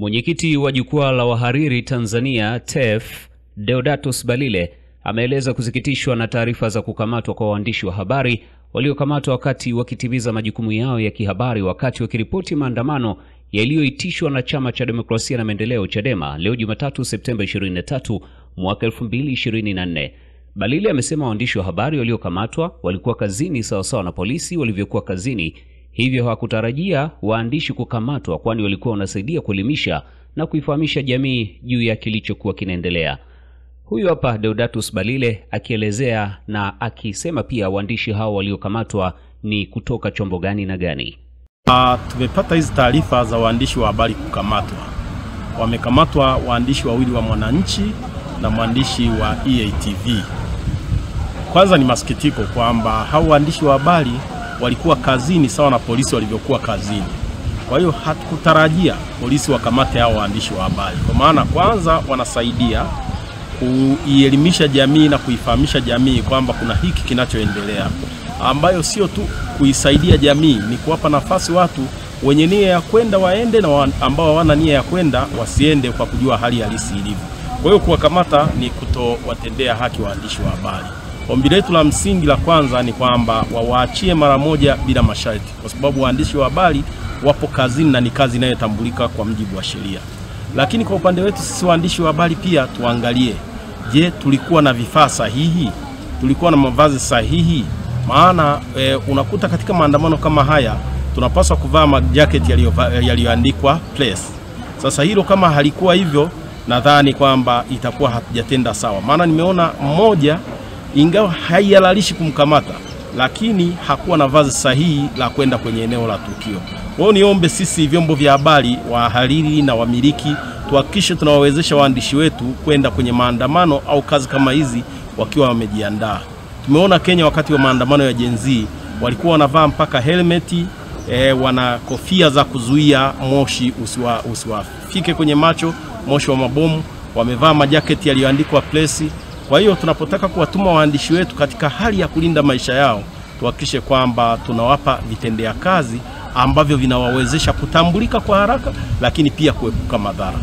Mwenyekiti wa jukwaa la wahariri Tanzania TEF Deodatus Balile ameeleza kusikitishwa na taarifa za kukamatwa kwa waandishi wa habari waliokamatwa wakati wakitimiza majukumu yao ya kihabari wakati wakiripoti maandamano yaliyoitishwa na Chama cha Demokrasia na Maendeleo Chadema leo Jumatatu Septemba 23 mwaka 2024. Balile amesema waandishi wa habari waliokamatwa walikuwa kazini sawasawa na polisi walivyokuwa kazini, hivyo hawakutarajia waandishi kukamatwa, kwani walikuwa wanasaidia kuelimisha na kuifahamisha jamii juu ya kilichokuwa kinaendelea. Huyu hapa Deodatus Balile akielezea na akisema pia waandishi hao waliokamatwa ni kutoka chombo gani na gani. Uh, tumepata hizi taarifa za waandishi wa habari kukamatwa. Wamekamatwa waandishi wawili wa Mwananchi na mwandishi wa EATV. Kwanza ni masikitiko kwamba hao waandishi wa habari walikuwa kazini sawa na polisi walivyokuwa kazini. Kwa hiyo hatukutarajia polisi wakamate hao waandishi wa habari, kwa maana kwanza wanasaidia kuielimisha jamii na kuifahamisha jamii kwamba kuna hiki kinachoendelea, ambayo sio tu kuisaidia jamii, ni kuwapa nafasi watu wenye nia ya kwenda waende na wa, ambao hawana nia ya kwenda wasiende, kwa kujua hali halisi ilivyo. Kwa hiyo kuwakamata ni kutowatendea haki waandishi wa habari. Ombi letu la msingi la kwanza ni kwamba wawaachie mara moja bila masharti, kwa sababu waandishi wa habari wapo kazini na ni kazi inayotambulika kwa mujibu wa sheria. Lakini kwa upande wetu sisi waandishi wa habari pia tuangalie, je, tulikuwa na vifaa sahihi? Tulikuwa na mavazi sahihi? Maana e, unakuta katika maandamano kama haya tunapaswa kuvaa majaketi yaliyoandikwa press. Sasa hilo kama halikuwa hivyo, nadhani kwamba itakuwa hatujatenda sawa, maana nimeona mmoja ingawa haihalalishi kumkamata, lakini hakuwa na vazi sahihi la kwenda kwenye eneo la tukio. Kwa hiyo niombe sisi vyombo vya habari, wahariri na wamiliki, tuhakikishe tunawawezesha waandishi wetu kwenda kwenye maandamano au kazi kama hizi wakiwa wamejiandaa. Tumeona Kenya wakati wa maandamano ya Gen Z walikuwa wanavaa mpaka helmeti e, wana kofia za kuzuia moshi usiwa, usiwafike kwenye macho, moshi wa mabomu, wamevaa majaketi yaliyoandikwa press. Kwa hiyo tunapotaka kuwatuma waandishi wetu katika hali ya kulinda maisha yao, tuhakikishe kwamba tunawapa vitendea kazi ambavyo vinawawezesha kutambulika kwa haraka, lakini pia kuepuka madhara.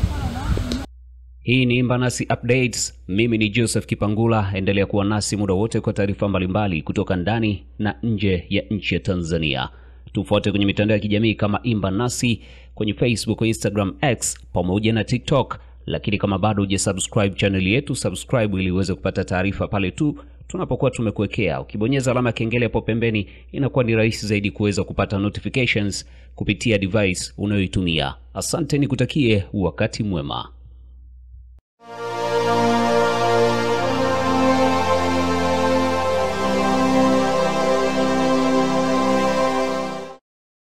Hii ni Imba Nasi Updates. Mimi ni Joseph Kipangula. Endelea kuwa nasi muda wote kwa taarifa mbalimbali kutoka ndani na nje ya nchi ya Tanzania. Tufuate kwenye mitandao ya kijamii kama Imba Nasi kwenye Facebook, Instagram, X pamoja na TikTok. Lakini kama bado hujasubscribe channel yetu, subscribe ili uweze kupata taarifa pale tu tunapokuwa tumekuwekea. Ukibonyeza alama ya kengele hapo pembeni, inakuwa ni rahisi zaidi kuweza kupata notifications kupitia device unayoitumia. Asante, nikutakie wakati mwema.